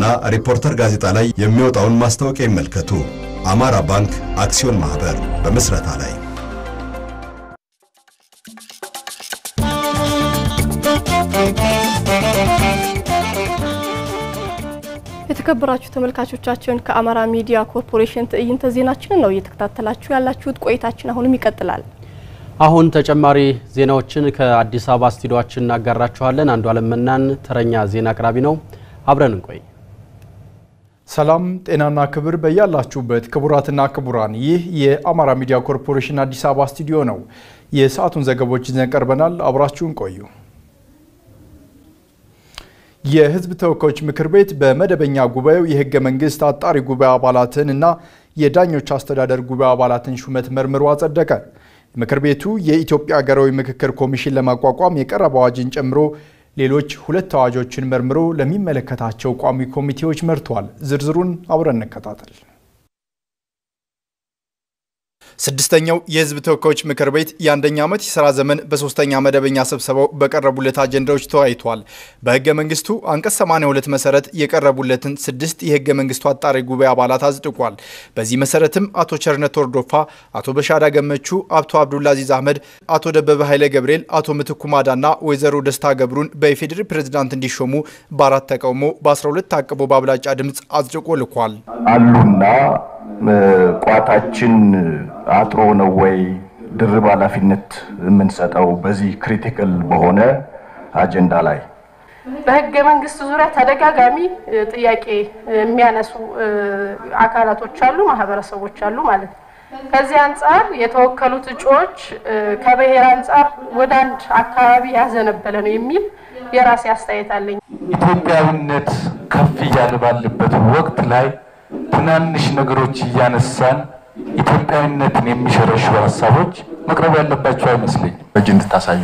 ሪፖርተር ጋዜጣ ላይ የሚወጣውን ማስታወቂያ ይመልከቱ። አማራ ባንክ አክሲዮን ማህበር በምስረታ ላይ የተከበራችሁ ተመልካቾቻችን ከአማራ ሚዲያ ኮርፖሬሽን ትዕይንተ ዜናችንን ነው እየተከታተላችሁ ያላችሁት። ቆይታችን አሁንም ይቀጥላል። አሁን ተጨማሪ ዜናዎችን ከአዲስ አበባ ስቱዲዮአችን እናጋራችኋለን። አንዱ አለመናን ተረኛ ዜና አቅራቢ ነው። አብረን እንቆይ። ሰላም ጤናና ክብር በያላችሁበት ክቡራትና ክቡራን፣ ይህ የአማራ ሚዲያ ኮርፖሬሽን አዲስ አበባ ስቱዲዮ ነው። የሰዓቱን ዘገቦች ይዘን ቀርበናል። አብራችሁን ቆዩ። የሕዝብ ተወካዮች ምክር ቤት በመደበኛ ጉባኤው የህገ መንግስት አጣሪ ጉባኤ አባላትን እና የዳኞች አስተዳደር ጉባኤ አባላትን ሹመት መርምሮ አጸደቀ። ምክር ቤቱ የኢትዮጵያ ሀገራዊ ምክክር ኮሚሽን ለማቋቋም የቀረበ አዋጅን ጨምሮ ሌሎች ሁለት አዋጆችን መርምሮ ለሚመለከታቸው ቋሚ ኮሚቴዎች መርቷል። ዝርዝሩን አብረን እንከታተል። ስድስተኛው የህዝብ ተወካዮች ምክር ቤት የአንደኛ ዓመት የሥራ ዘመን በሶስተኛ መደበኛ ስብሰባው በቀረቡለት አጀንዳዎች ተወያይቷል። በህገ መንግስቱ አንቀጽ 82 መሰረት የቀረቡለትን ስድስት የህገ መንግስቱ አጣሪ ጉባኤ አባላት አጽድቋል። በዚህ መሰረትም አቶ ቸርነት ወርዶፋ፣ አቶ በሻዳ ገመቹ፣ አቶ አብዱልአዚዝ አህመድ፣ አቶ ደበበ ኃይለ ገብርኤል፣ አቶ ምትኩ ማዳና ወይዘሮ ደስታ ገብሩን በኢፌዴሪ ፕሬዝዳንት እንዲሾሙ በአራት ተቃውሞ በ12 ታቅቦ በአብላጫ ድምፅ አጽድቆ ልኳል። አሉና ቋታችን አጥሮ ነው ወይ ድርብ ኃላፊነት የምንሰጠው በዚህ ክሪቲካል በሆነ አጀንዳ ላይ በህገ መንግስት ዙሪያ ተደጋጋሚ ጥያቄ የሚያነሱ አካላቶች አሉ፣ ማህበረሰቦች አሉ ማለት ነው። ከዚህ አንጻር የተወከሉት እጩዎች ከብሔር አንጻር ወደ አንድ አካባቢ ያዘነበለ ነው የሚል የራሴ አስተያየት አለኝ። ኢትዮጵያዊነት ከፍ እያለ ባለበት ወቅት ላይ ትናንሽ ነገሮች እያነሳን ኢትዮጵያዊነትን የሚሸረሽሩ ሀሳቦች መቅረብ ያለባቸው አይመስለኝም። እጅ እንድታሳዩ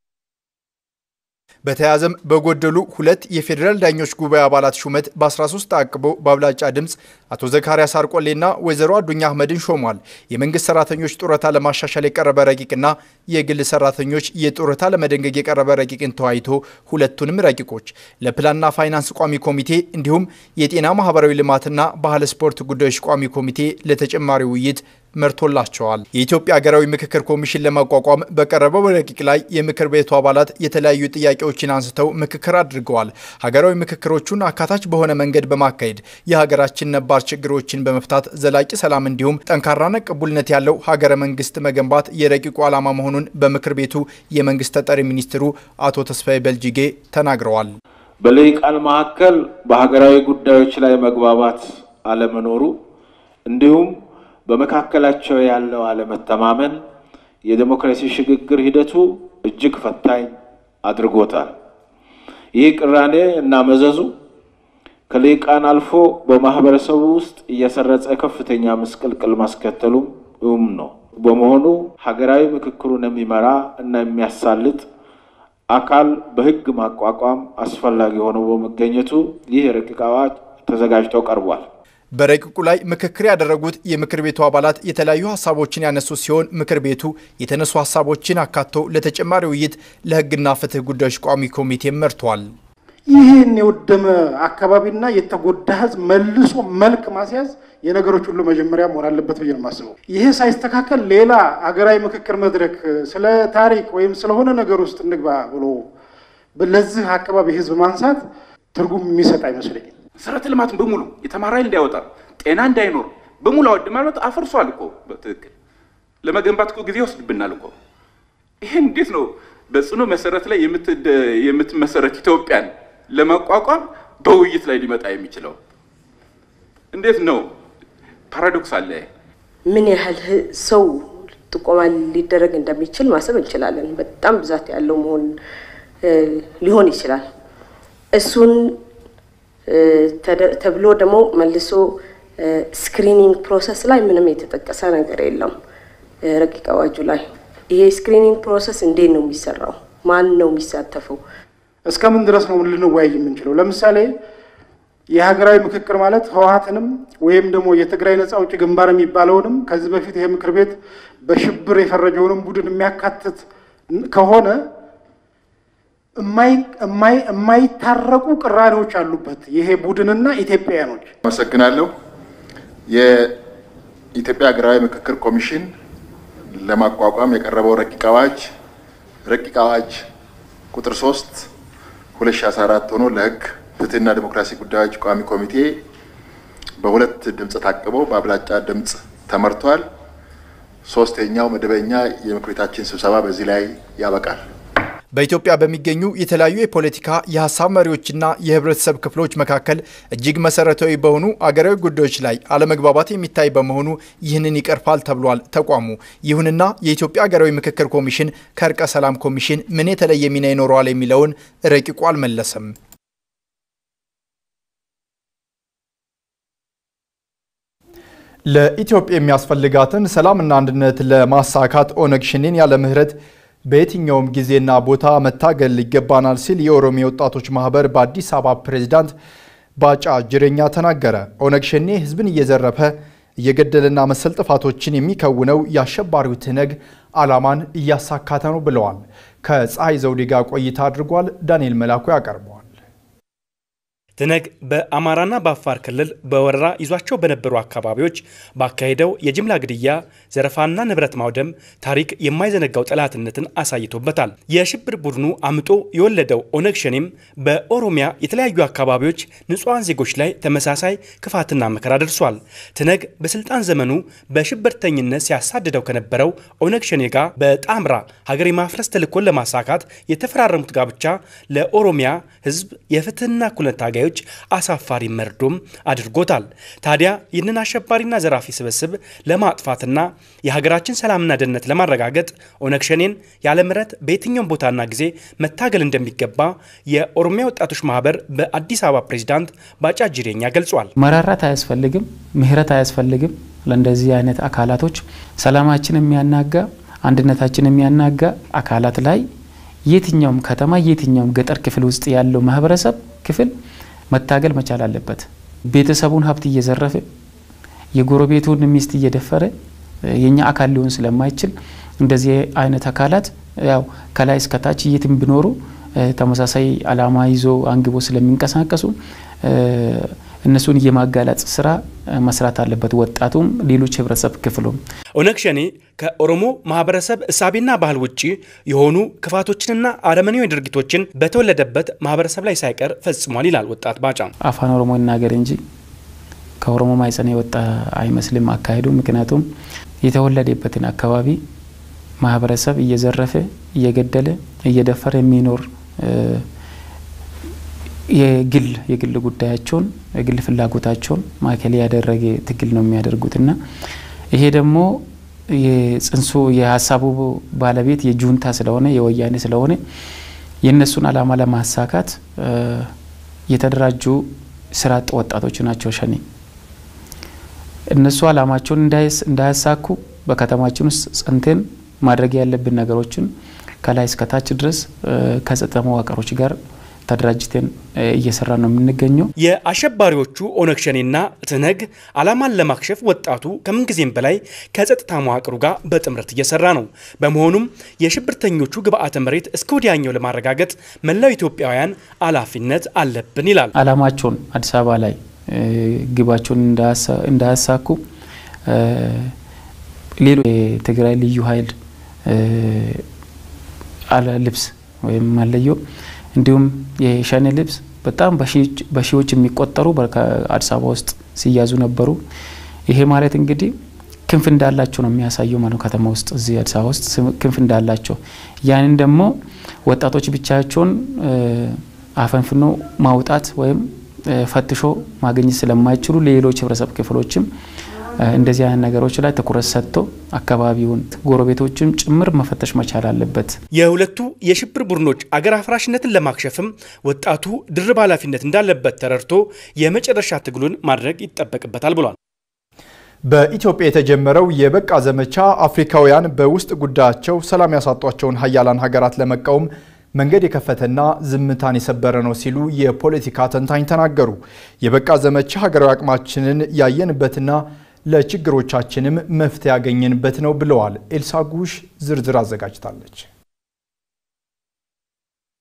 በተያያዘም በጎደሉ ሁለት የፌዴራል ዳኞች ጉባኤ አባላት ሹመት በ13 ተአቅቦ በአብላጫ ድምፅ አቶ ዘካርያስ አርቆሌና ወይዘሮ አዱኛ አህመድን ሾሟል። የመንግስት ሰራተኞች ጡረታ ለማሻሻል የቀረበ ረቂቅና የግል ሰራተኞች የጡረታ ለመደንገግ የቀረበ ረቂቅን ተወያይቶ ሁለቱንም ረቂቆች ለፕላንና ፋይናንስ ቋሚ ኮሚቴ እንዲሁም የጤና ማህበራዊ ልማትና ባህል ስፖርት ጉዳዮች ቋሚ ኮሚቴ ለተጨማሪ ውይይት መርቶላቸዋል። የኢትዮጵያ ሀገራዊ ምክክር ኮሚሽን ለማቋቋም በቀረበው ረቂቅ ላይ የምክር ቤቱ አባላት የተለያዩ ጥያቄዎችን አንስተው ምክክር አድርገዋል። ሀገራዊ ምክክሮቹን አካታች በሆነ መንገድ በማካሄድ የሀገራችን ነባር ችግሮችን በመፍታት ዘላቂ ሰላም እንዲሁም ጠንካራና ቅቡልነት ያለው ሀገረ መንግስት መገንባት የረቂቁ ዓላማ መሆኑን በምክር ቤቱ የመንግስት ተጠሪ ሚኒስትሩ አቶ ተስፋዬ በልጅጌ ተናግረዋል። በልሂቃን መካከል በሀገራዊ ጉዳዮች ላይ መግባባት አለመኖሩ እንዲሁም በመካከላቸው ያለው አለመተማመን የዴሞክራሲ ሽግግር ሂደቱ እጅግ ፈታኝ አድርጎታል። ይህ ቅራኔ እና መዘዙ ከልሂቃን አልፎ በማህበረሰቡ ውስጥ እየሰረጸ ከፍተኛ ምስቅልቅል ማስከተሉም እውም ነው። በመሆኑ ሀገራዊ ምክክሩን የሚመራ እና የሚያሳልጥ አካል በህግ ማቋቋም አስፈላጊ ሆኖ በመገኘቱ ይህ የረቂቅ አዋጅ ተዘጋጅቶ ቀርቧል። በረቂቁ ላይ ምክክር ያደረጉት የምክር ቤቱ አባላት የተለያዩ ሀሳቦችን ያነሱ ሲሆን ምክር ቤቱ የተነሱ ሀሳቦችን አካቶ ለተጨማሪ ውይይት ለህግና ፍትህ ጉዳዮች ቋሚ ኮሚቴ መርቷል። ይህን የወደመ አካባቢና የተጎዳ ህዝብ መልሶ መልክ ማስያዝ የነገሮች ሁሉ መጀመሪያ መሆን አለበት ብዬ ነው የማስበው። ይሄ ሳይስተካከል ሌላ አገራዊ ምክክር መድረክ ስለ ታሪክ ወይም ስለሆነ ነገር ውስጥ እንግባ ብሎ ለዚህ አካባቢ ህዝብ ማንሳት ትርጉም የሚሰጥ አይመስለኝም። መሰረተ ልማትን በሙሉ የተማረ ኃይል እንዳይወጣ ጤና እንዳይኖር በሙሉ አወድ ማለት አፈርሷል እኮ በትክክል ለመገንባት እኮ ጊዜ ይወስድብናል እኮ። ይህን እንዴት ነው በጽኑ መሰረት ላይ የምትመሰረት ኢትዮጵያን ለማቋቋም በውይይት ላይ ሊመጣ የሚችለው? እንዴት ነው? ፓራዶክስ አለ። ምን ያህል ሰው ጥቆማ ሊደረግ እንደሚችል ማሰብ እንችላለን። በጣም ብዛት ያለው መሆን ሊሆን ይችላል። እሱን ተብሎ ደግሞ መልሶ ስክሪኒንግ ፕሮሰስ ላይ ምንም የተጠቀሰ ነገር የለም ረቂቅ አዋጁ ላይ። ይሄ ስክሪኒንግ ፕሮሰስ እንዴት ነው የሚሰራው? ማን ነው የሚሳተፈው? እስከምን ድረስ ነው ልንወያይ የምንችለው? ለምሳሌ የሀገራዊ ምክክር ማለት ህወሀትንም ወይም ደግሞ የትግራይ ነጻ አውጪ ግንባር የሚባለውንም ከዚህ በፊት ይሄ ምክር ቤት በሽብር የፈረጀውንም ቡድን የሚያካትት ከሆነ የማይታረቁ ቅራኔዎች አሉበት ይሄ ቡድንና ኢትዮጵያውያኖች። አመሰግናለሁ። የኢትዮጵያ ሀገራዊ ምክክር ኮሚሽን ለማቋቋም የቀረበው ረቂቅ አዋጅ ረቂቅ አዋጅ ቁጥር 3 2014 ሆኖ ለሕግ ፍትህና ዲሞክራሲ ጉዳዮች ቋሚ ኮሚቴ በሁለት ድምፅ ታቅቦ በአብላጫ ድምፅ ተመርቷል። ሶስተኛው መደበኛ የምክር ቤታችን ስብሰባ በዚህ ላይ ያበቃል። በኢትዮጵያ በሚገኙ የተለያዩ የፖለቲካ የሀሳብ መሪዎችና የህብረተሰብ ክፍሎች መካከል እጅግ መሰረታዊ በሆኑ አገራዊ ጉዳዮች ላይ አለመግባባት የሚታይ በመሆኑ ይህንን ይቀርፋል ተብሏል ተቋሙ። ይሁንና የኢትዮጵያ ሀገራዊ ምክክር ኮሚሽን ከእርቀ ሰላም ኮሚሽን ምን የተለየ ሚና ይኖረዋል የሚለውን ረቂቁ አልመለሰም። ለኢትዮጵያ የሚያስፈልጋትን ሰላምና አንድነት ለማሳካት ኦነግ ሸኔን ያለ ምህረት በየትኛውም ጊዜና ቦታ መታገል ይገባናል ሲል የኦሮሚያ ወጣቶች ማህበር በአዲስ አበባ ፕሬዝዳንት ባጫ ጅሬኛ ተናገረ። ኦነግ ሸኔ ህዝብን እየዘረፈ እየገደለና መሰል ጥፋቶችን የሚከውነው የአሸባሪው ትነግ ዓላማን እያሳካተ ነው ብለዋል። ከፀሐይ ዘውዴ ጋር ቆይታ አድርጓል። ዳንኤል መላኩ ያቀርበዋል። ትነግ በአማራና በአፋር ክልል በወረራ ይዟቸው በነበሩ አካባቢዎች ባካሄደው የጅምላ ግድያ፣ ዘረፋና ንብረት ማውደም ታሪክ የማይዘነጋው ጠላትነትን አሳይቶበታል። የሽብር ቡድኑ አምጦ የወለደው ኦነግ ሸኔም በኦሮሚያ የተለያዩ አካባቢዎች ንጹሐን ዜጎች ላይ ተመሳሳይ ክፋትና መከራ ደርሷል። ትነግ በስልጣን ዘመኑ በሽብርተኝነት ሲያሳድደው ከነበረው ኦነግ ሸኔ ጋር በጣምራ ሀገር የማፍረስ ተልዕኮን ለማሳካት የተፈራረሙት ጋብቻ ለኦሮሚያ ህዝብ የፍትህና እኩልነት ታጋዮች አሳፋሪ መርዶም አድርጎታል። ታዲያ ይህንን አሸባሪና ዘራፊ ስብስብ ለማጥፋትና የሀገራችን ሰላምና ደህንነት ለማረጋገጥ ኦነግ ሸኔን ያለ ምህረት በየትኛውም ቦታና ጊዜ መታገል እንደሚገባ የኦሮሚያ ወጣቶች ማህበር በአዲስ አበባ ፕሬዚዳንት ባጫ ጅሬኛ ገልጿል። መራራት አያስፈልግም፣ ምህረት አያስፈልግም። ለእንደዚህ አይነት አካላቶች ሰላማችን የሚያናጋ አንድነታችን የሚያናጋ አካላት ላይ የትኛውም ከተማ የትኛውም ገጠር ክፍል ውስጥ ያለው ማህበረሰብ ክፍል መታገል መቻል አለበት። ቤተሰቡን ሀብት እየዘረፈ የጎረቤቱን ሚስት እየደፈረ የኛ አካል ሊሆን ስለማይችል እንደዚህ አይነት አካላት ያው ከላይ እስከታች የትም ቢኖሩ ተመሳሳይ ዓላማ ይዞ አንግቦ ስለሚንቀሳቀሱ እነሱን የማጋለጽ ስራ መስራት አለበት። ወጣቱም ሌሎች ህብረተሰብ ክፍሉም ኦነግ ሸኔ ከኦሮሞ ማህበረሰብ እሳቤና ባህል ውጭ የሆኑ ክፋቶችንና አረመኔያዊ ድርጊቶችን በተወለደበት ማህበረሰብ ላይ ሳይቀር ፈጽሟል ይላል ወጣት ባጫ። አፋን ኦሮሞ ይናገር እንጂ ከኦሮሞ ማይጸን የወጣ አይመስልም አካሄዱ። ምክንያቱም የተወለደበትን አካባቢ ማህበረሰብ እየዘረፈ እየገደለ እየደፈረ የሚኖር የግል የግል ጉዳያቸውን የግል ፍላጎታቸውን ማዕከል ያደረገ ትግል ነው የሚያደርጉትና ይሄ ደግሞ የጽንሱ የሀሳቡ ባለቤት የጁንታ ስለሆነ የወያኔ ስለሆነ የእነሱን ዓላማ ለማሳካት የተደራጁ ስራ አጥ ወጣቶች ናቸው ሸኔ። እነሱ ዓላማቸውን እንዳያሳኩ በከተማችን ውስጥ ጸንተን ማድረግ ያለብን ነገሮችን ከላይ እስከታች ድረስ ከጸጥታ መዋቅሮች ጋር ተደራጅተን እየሰራ ነው የምንገኘው። የአሸባሪዎቹ ኦነግ ሸኔና ትነግ ዓላማን ለማክሸፍ ወጣቱ ከምንጊዜም በላይ ከጸጥታ መዋቅሩ ጋር በጥምረት እየሰራ ነው። በመሆኑም የሽብርተኞቹ ግብአተ መሬት እስከ ወዲያኛው ለማረጋገጥ መላው ኢትዮጵያውያን ኃላፊነት አለብን ይላል። ዓላማቸውን አዲስ አበባ ላይ ግባቸውን እንዳያሳኩ ሌሎች የትግራይ ልዩ ኃይል ልብስ ወይም መለዮ እንዲሁም የሸኔ ልብስ በጣም በሺዎች የሚቆጠሩ አዲስ አበባ ውስጥ ሲያዙ ነበሩ። ይሄ ማለት እንግዲህ ክንፍ እንዳላቸው ነው የሚያሳየው ማለት ከተማ ውስጥ እዚህ አዲስ አበባ ውስጥ ክንፍ እንዳላቸው ያንን ደግሞ ወጣቶች ብቻቸውን አፈንፍኖ ማውጣት ወይም ፈትሾ ማግኘት ስለማይችሉ ሌሎች ህብረተሰብ ክፍሎችም እንደዚህ አይነት ነገሮች ላይ ትኩረት ሰጥቶ አካባቢውን ጎረቤቶችም ጭምር መፈተሽ መቻል አለበት። የሁለቱ የሽብር ቡድኖች አገር አፍራሽነትን ለማክሸፍም ወጣቱ ድርብ ኃላፊነት እንዳለበት ተረድቶ የመጨረሻ ትግሉን ማድረግ ይጠበቅበታል ብሏል። በኢትዮጵያ የተጀመረው የበቃ ዘመቻ አፍሪካውያን በውስጥ ጉዳያቸው ሰላም ያሳጧቸውን ሀያላን ሀገራት ለመቃወም መንገድ የከፈተና ዝምታን የሰበረ ነው ሲሉ የፖለቲካ ተንታኝ ተናገሩ። የበቃ ዘመቻ ሀገራዊ አቅማችንን ያየንበትና ለችግሮቻችንም መፍትሄ ያገኘንበት ነው ብለዋል። ኤልሳ ጉሽ ዝርዝር አዘጋጅታለች።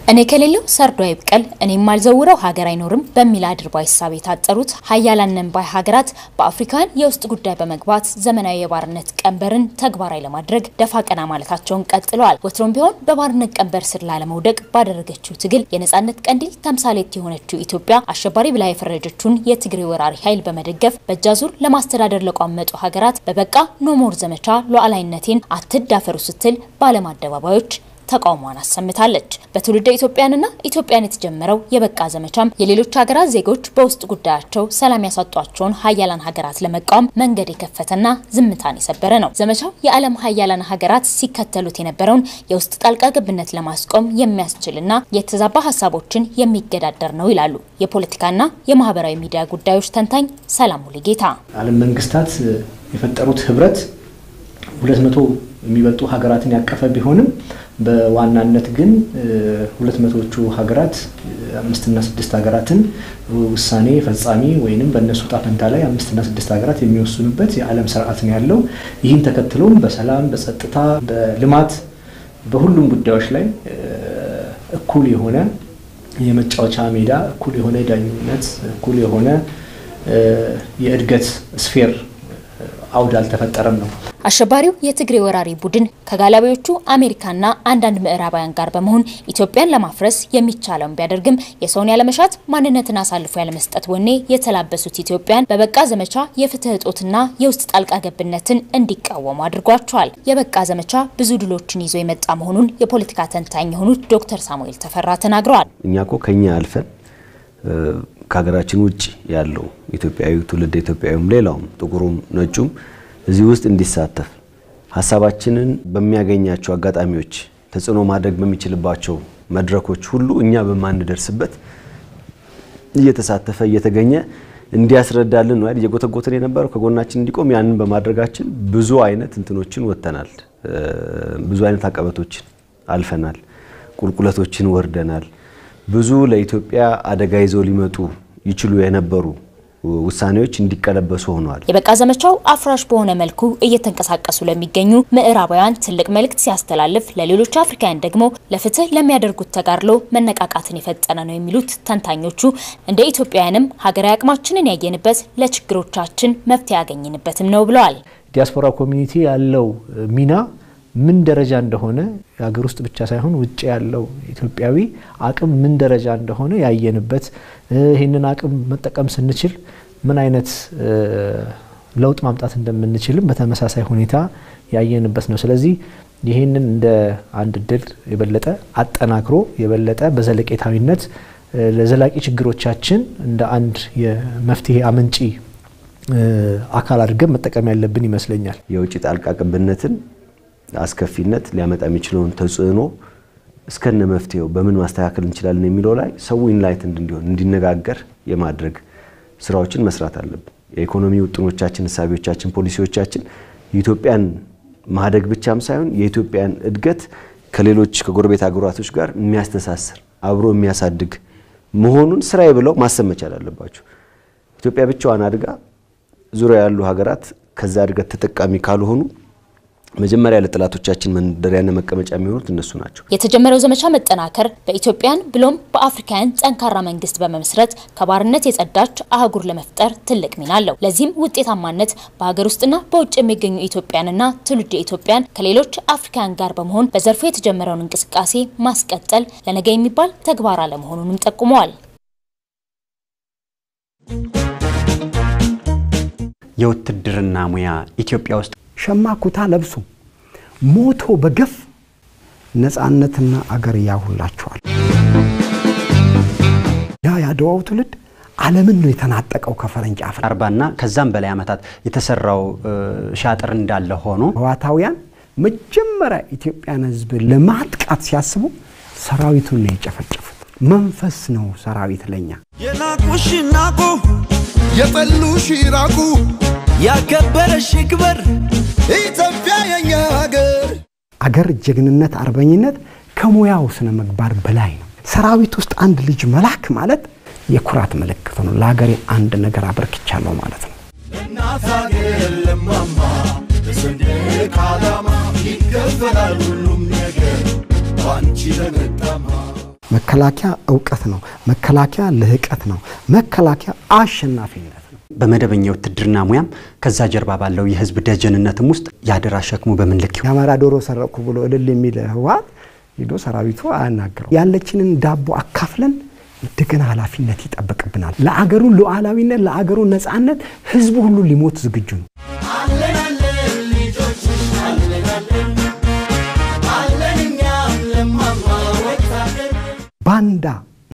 እኔ ከሌለው ሰርዶ አይብቀል እኔ የማልዘውረው ሀገር አይኖርም በሚል አድርባይ ሂሳብ የታጠሩት ሀያላን ነን ባይ ሀገራት በአፍሪካውያን የውስጥ ጉዳይ በመግባት ዘመናዊ የባርነት ቀንበርን ተግባራዊ ለማድረግ ደፋ ቀና ማለታቸውን ቀጥለዋል። ወትሮም ቢሆን በባርነት ቀንበር ስር ላለመውደቅ ባደረገችው ትግል የነጻነት ቀንዲል ተምሳሌት የሆነችው ኢትዮጵያ አሸባሪ ብላ የፈረጀችውን የትግሬ ወራሪ ኃይል በመደገፍ በእጃዙር ለማስተዳደር ለቋመጡ ሀገራት በበቃ ኖሞር ዘመቻ ሉዓላዊነቴን አትዳፈሩ ስትል በዓለም አደባባዮች ተቃውሟን አሰምታለች። በትውልደ ኢትዮጵያንና ኢትዮጵያን የተጀመረው የበቃ ዘመቻም የሌሎች ሀገራት ዜጎች በውስጥ ጉዳያቸው ሰላም ያሳጧቸውን ሀያላን ሀገራት ለመቃወም መንገድ የከፈተና ዝምታን የሰበረ ነው። ዘመቻው የዓለም ሀያላን ሀገራት ሲከተሉት የነበረውን የውስጥ ጣልቃ ገብነት ለማስቆም የሚያስችልና የተዛባ ሀሳቦችን የሚገዳደር ነው ይላሉ የፖለቲካና የማህበራዊ ሚዲያ ጉዳዮች ተንታኝ ሰላም ሙሉጌታ። ዓለም መንግስታት የፈጠሩት ህብረት ሁለት መቶ የሚበልጡ ሀገራትን ያቀፈ ቢሆንም በዋናነት ግን ሁለት መቶዎቹ ሀገራት አምስትና ስድስት ሀገራትን ውሳኔ ፈጻሚ ወይንም በእነሱ ጣፈንታ ላይ አምስትና ስድስት ሀገራት የሚወስኑበት የዓለም ስርዓት ነው ያለው። ይህን ተከትሎም በሰላም፣ በጸጥታ፣ በልማት በሁሉም ጉዳዮች ላይ እኩል የሆነ የመጫወቻ ሜዳ፣ እኩል የሆነ ዳኝነት፣ እኩል የሆነ የእድገት ስፌር አውድ አልተፈጠረም ነው። አሸባሪው የትግሬ ወራሪ ቡድን ከጋላቢዎቹ አሜሪካና አንዳንድ ምዕራባውያን ጋር በመሆን ኢትዮጵያን ለማፍረስ የሚቻለውን ቢያደርግም የሰውን ያለመሻት ማንነትን አሳልፎ ያለመስጠት ወኔ የተላበሱት ኢትዮጵያን በበቃ ዘመቻ የፍትህ እጦትና የውስጥ ጣልቃ ገብነትን እንዲቃወሙ አድርጓቸዋል። የበቃ ዘመቻ ብዙ ድሎችን ይዞ የመጣ መሆኑን የፖለቲካ ተንታኝ የሆኑት ዶክተር ሳሙኤል ተፈራ ተናግረዋል። እኛ ኮ ከኛ አልፈን ከሀገራችን ውጭ ያለው ኢትዮጵያዊ ትውልድ ኢትዮጵያዊም ሌላውም ጥቁሩም ነጩም እዚህ ውስጥ እንዲሳተፍ ሀሳባችንን በሚያገኛቸው አጋጣሚዎች ተጽዕኖ ማድረግ በሚችልባቸው መድረኮች ሁሉ እኛ በማንደርስበት እየተሳተፈ እየተገኘ እንዲያስረዳልን ነው እየጎተጎትን የነበረው ከጎናችን እንዲቆም። ያንን በማድረጋችን ብዙ አይነት እንትኖችን ወጥተናል። ብዙ አይነት አቀበቶችን አልፈናል። ቁልቁለቶችን ወርደናል። ብዙ ለኢትዮጵያ አደጋ ይዘው ሊመጡ ይችሉ የነበሩ ውሳኔዎች እንዲቀለበሱ ሆነዋል። የበቃ ዘመቻው አፍራሽ በሆነ መልኩ እየተንቀሳቀሱ ለሚገኙ ምዕራባውያን ትልቅ መልእክት ሲያስተላልፍ፣ ለሌሎች አፍሪካውያን ደግሞ ለፍትህ ለሚያደርጉት ተጋድሎ መነቃቃትን የፈጠነ ነው የሚሉት ተንታኞቹ እንደ ኢትዮጵያውያንም ሀገራዊ አቅማችንን ያየንበት ለችግሮቻችን መፍትሄ ያገኝንበትም ነው ብለዋል። ዲያስፖራ ኮሚኒቲ ያለው ሚና ምን ደረጃ እንደሆነ ሀገር ውስጥ ብቻ ሳይሆን ውጭ ያለው ኢትዮጵያዊ አቅም ምን ደረጃ እንደሆነ ያየንበት ይህንን አቅም መጠቀም ስንችል ምን አይነት ለውጥ ማምጣት እንደምንችልም በተመሳሳይ ሁኔታ ያየንበት ነው። ስለዚህ ይህንን እንደ አንድ እድል የበለጠ አጠናክሮ የበለጠ በዘለቄታዊነት ለዘላቂ ችግሮቻችን እንደ አንድ የመፍትሄ አመንጪ አካል አድርገን መጠቀም ያለብን ይመስለኛል። የውጭ ጣልቃ ገብነትን አስከፊነት ሊያመጣ የሚችለውን ተጽዕኖ እስከነ መፍትሄው በምን ማስተካከል እንችላለን የሚለው ላይ ሰው ኢንላይትንድ እንዲሆን እንዲነጋገር የማድረግ ስራዎችን መስራት አለብን። የኢኮኖሚ ውጥኖቻችን፣ እሳቢዎቻችን፣ ፖሊሲዎቻችን የኢትዮጵያን ማደግ ብቻም ሳይሆን የኢትዮጵያን እድገት ከሌሎች ከጎረቤት ሀገራቶች ጋር የሚያስተሳስር አብሮ የሚያሳድግ መሆኑን ስራዬ ብለው ማሰብ መቻል አለባቸው። ኢትዮጵያ ብቻዋን አድጋ ዙሪያ ያሉ ሀገራት ከዛ እድገት ተጠቃሚ ካልሆኑ መጀመሪያ ለጠላቶቻችን መንደሪያና መቀመጫ የሚሆኑት እነሱ ናቸው። የተጀመረው ዘመቻ መጠናከር በኢትዮጵያን ብሎም በአፍሪካውያን ጠንካራ መንግስት በመመስረት ከባርነት የጸዳች አህጉር ለመፍጠር ትልቅ ሚና አለው። ለዚህም ውጤታማነት በሀገር ውስጥና በውጭ የሚገኙ ኢትዮጵያንና ትውልደ ኢትዮጵያን ከሌሎች አፍሪካውያን ጋር በመሆን በዘርፉ የተጀመረውን እንቅስቃሴ ማስቀጠል ለነገ የሚባል ተግባር አለመሆኑንም ጠቁመዋል። የውትድርና ሙያ ኢትዮጵያ ውስጥ ሸማ ኩታ ለብሶ ሞቶ በገፍ ነፃነትና አገር ያውላቸዋል። ያ የአድዋው ትውልድ ዓለምን ነው የተናጠቀው ከፈረንጅ አፍ አርባና ከዛም በላይ ዓመታት የተሰራው ሻጥር እንዳለ ሆኖ ህዋታውያን መጀመሪያ ኢትዮጵያን ህዝብ ለማጥቃት ሲያስቡ ሰራዊቱን ነው የጨፈጨፉት። መንፈስ ነው ሰራዊት ለኛ የናቁሽ ናቁ፣ የጠሉሽ ይራቁ፣ ያከበረሽ ይክበር ኢትዮጵያ የኛ ሀገር። አገር ጀግንነት፣ አርበኝነት ከሙያው ስነ ምግባር በላይ ነው። ሰራዊት ውስጥ አንድ ልጅ መላክ ማለት የኩራት ምልክት ነው። ለሀገሬ አንድ ነገር አበርክቻለሁ ማለት ነው። እናት ሀገር ለማማ በሰንደቅ ዓላማ ይከፈላል ሁሉም ነገር ባንቺ ለመጣማ መከላከያ እውቀት ነው። መከላከያ ልህቀት ነው። መከላከያ አሸናፊነት ነው። በመደበኛ የውትድርና ሙያም ከዛ ጀርባ ባለው የህዝብ ደጀንነትም ውስጥ የአደራ ሸክሙ በምን ልክ የአማራ ዶሮ ሰረቅኩ ብሎ እልል የሚል ህወሓት ሄዶ ሰራዊቱ አያናግረው። ያለችንን ዳቦ አካፍለን እንደገና ኃላፊነት ይጠበቅብናል። ለአገሩ ሉዓላዊነት፣ ለአገሩ ነጻነት ህዝቡ ሁሉ ሊሞት ዝግጁ ነው።